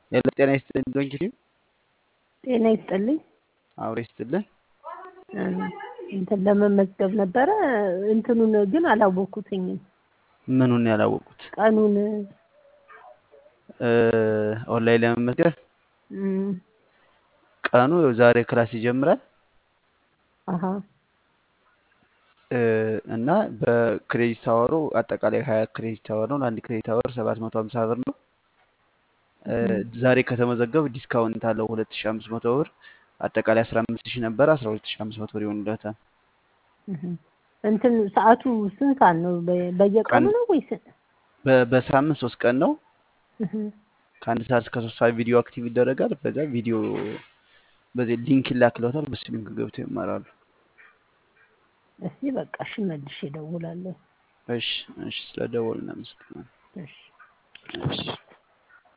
ሄሎ ጤና ይስጥልኝ ዶንኪ ጤና ይስጥልኝ። አብሮ ይስጥልን። እንትን ለመመዝገብ ነበረ። እንትኑን ግን አላወኩትኝም። ምኑን ያላወቁት? ቀኑን ኦንላይን ለመመዝገብ እም፣ ቀኑ ያው ዛሬ ክላስ ይጀምራል አሀ እ፣ እና በክሬዲት አወሩ አጠቃላይ ሀያ ክሬዲት አወር ነው። ለአንድ ክሬዲት አወር ሰባት መቶ ሀምሳ ብር ነው። እ፣ ዛሬ ከተመዘገቡ ዲስካውንት አለው ሁለት ሺ አምስት መቶ ብር አጠቃላይ አስራ አምስት ሺህ ነበረ አስራ ሁለት ሺ አምስት መቶ ብር ይሆንለታል። እህ። እንትን ሰዓቱ ስንት ሰዓት ነው? በ- በየቀኑ ቀን ነው ወይስ? በ- በሳምንት ሶስት ቀን ነው። እህ። ከአንድ ሰዓት እስከ ሶስት ሰዓት ቪዲዮ አክቲቭ ይደረጋል። በዛ ቪዲዮ በዚህ ሊንክ ይላክለታል። በሱ ሊንክ ገብተው ይማራሉ። እስቲ በቃ እሺ፣ መልሼ እደውላለሁ። እሺ እሺ፣ ስለደወሉ እናመሰግናለን። እሺ እሺ